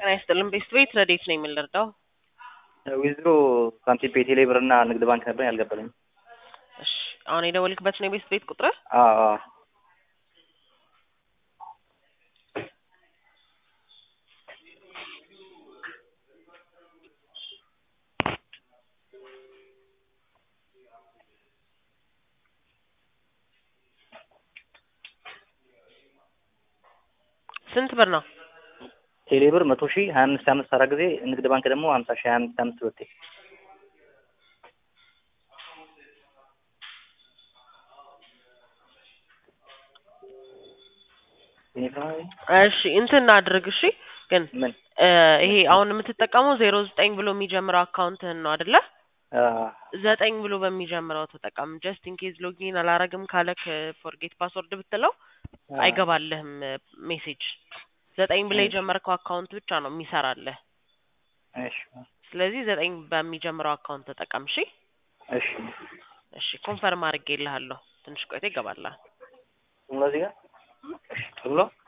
ጤና ይስጥልን ቤስት ቤት ረዴት ነው የምንረዳው? ዊዝድሮ ሳንቲም ፔቴ ላይ ብርና ንግድ ባንክ ነበር ያልገባልኝ። እሺ አሁን የደወልክበት ነው የቤስት ቤት ቁጥር? አዎ አዎ። ስንት ብር ነው? ቴሌ ብር መቶ ሺህ ሀያ አምስት አምስት አራት ጊዜ ንግድ ባንክ ደግሞ ሀምሳ ሺህ ሀያ አምስት አምስት ሁለቴ እሺ እንትን አድርግ እሺ። ግን ምን እ ይሄ አሁን የምትጠቀመው ዜሮ ዘጠኝ ብሎ የሚጀምረው አካውንትህን ነው አይደለ? ዘጠኝ ብሎ በሚጀምረው ተጠቀም። ጀስት ኢን ኬዝ ሎጊን አላረግም ካለክ ፎርጌት ፓስወርድ ብትለው አይገባልህም ሜሴጅ። ዘጠኝ ብለህ የጀመርከው አካውንት ብቻ ነው የሚሰራልህ። እሺ ስለዚህ ዘጠኝ በሚጀምረው አካውንት ተጠቀም። እሺ እሺ እሺ ኮንፈርም አድርጌልሃለሁ። ትንሽ ቆይቶ ይገባልሃል። እዚህ ጋር እሺ ብሎ